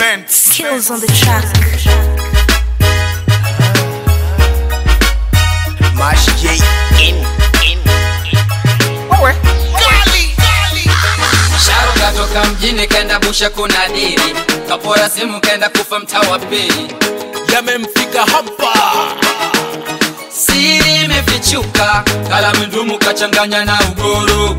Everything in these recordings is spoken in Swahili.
Spence. Skills on the track. Mash J in in. Wewe. Kali. Sharo katoka mjini kenda busha kuna dili kapora simu kenda kufa mtaa wa pili yamemfika hapa siri imefichuka kala mdumu kachanganya na ugoro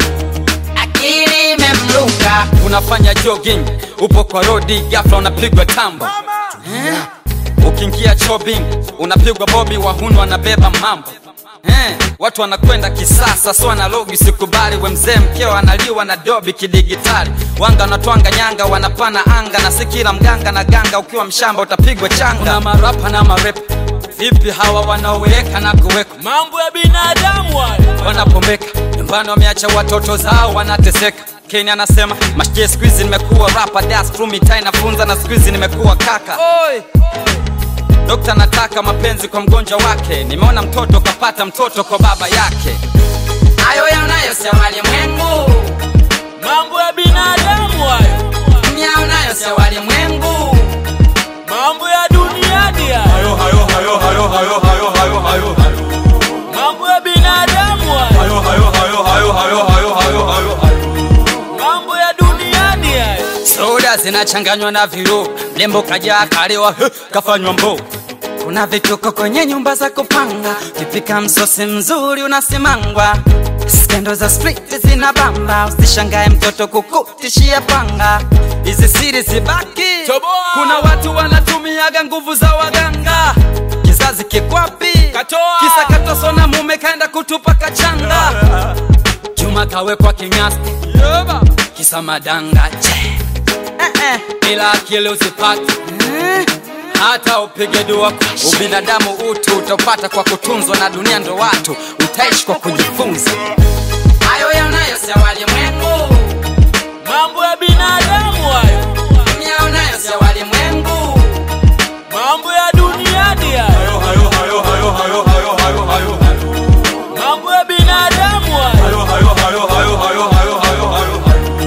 akili imemluka unafanya jogging upo kwa rodi ghafla unapigwa tambo eh? ukiingia chobbing unapigwa bobi wahunu wanabeba mambo Eh, watu wanakwenda kisasa so analogi sikubali we mzee mkeo analiwa na dobi kidigitali wanga wanatwanga nyanga wanapana anga na si kila mganga na ganga ukiwa mshamba utapigwa changa una marapa na marep vipi hawa wanaoweka na kuweka mambo ya binadamu haya wanapomeka nyumbani wameacha watoto zao wanateseka Keni anasema mashie squeeze nimekuwa rapa das through mitai nafunza na squeeze nimekuwa kaka Oi. Dokta nataka mapenzi kwa mgonjwa wake, nimeona mtoto kapata mtoto kwa baba yake. Hayo yanayosema walimwengu, mambo ya binadamu haya mnyao nayosema walimwengu, mambo ya duniani haya hayo hayo hayo hayo hayo hayo hayo hayo mambo ya binadamu haya hayo hayo hayo hayo hayo hayo hayo hayo mambo ya duniani haya soda zinachanganywa na viru, mlembo kaja kalewa he, kafanywa mbo. Kuna vituko kwenye nyumba za kupanga, ukipika msosi mzuri unasimangwa. Skendo za street zinabamba, usishangae mtoto kukutishia panga. Hizi siri zibaki, Toboa. kuna watu wanatumiaga nguvu za waganga. Kizazi kikwapi, Katoa. kisa katoso na mume kaenda kutupa kachanga. Juma kawekwa kinyasi, kisa madanga che. Eh, eh. Bila akili usipate hata upige dua ubinadamu utu utapata kwa kutunzwa na dunia ndo watu utaishi kwa kujifunza hayo yanayosema walimwengu mambo ya binadamu haya yanayosema walimwengu mambo ya duniani haya hayo hayo hayo hayo hayo hayo hayo hayo mambo ya binadamu haya hayo hayo hayo hayo hayo hayo hayo hayo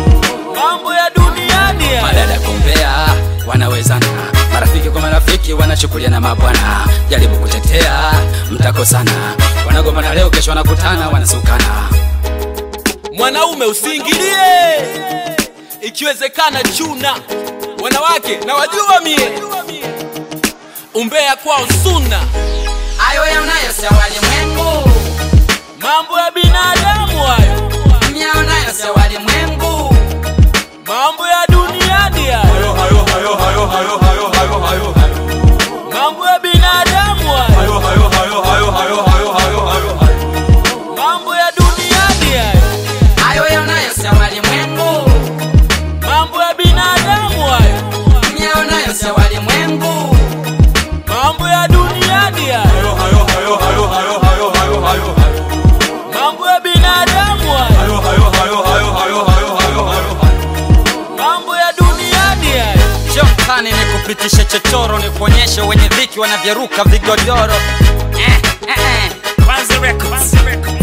mambo ya duniani haya madada kumbea wanawezana marafiki kwa marafiki wanachukuliana mabwana jaribu kutetea mtakosana wanagombana leo kesho wanakutana wanasukana mwanaume usiingilie ikiwezekana chuna wanawake na wajua mie umbea kwao suna hayo yanayosema walimwengu mambo ya binadamu hayo yanayosema walimwengu mambo ya duniani hayo hayo hayo hayo hayo hayo hayo hayo hayo mambo ya binadamu hayo hayo hayo hayo hayo hayo hayo hayo hayo mambo ya duniani hayo hayo yanayosema walimwengu mambo ya binadamu hayo yanayosema walimwengu mambo ya duniani hayo hayo hayo hayo hayo hayo hayo hayo hayo mambo ya binadamu hayo hayo hayo hayo hayo hayo hayo hayo mambo ya duniani hayo Njoo mtani nikupitishe chochoro nikuonyeshe wenye dhiki wanavyoruka vigodoro eh, eh, eh. Kwanza Records.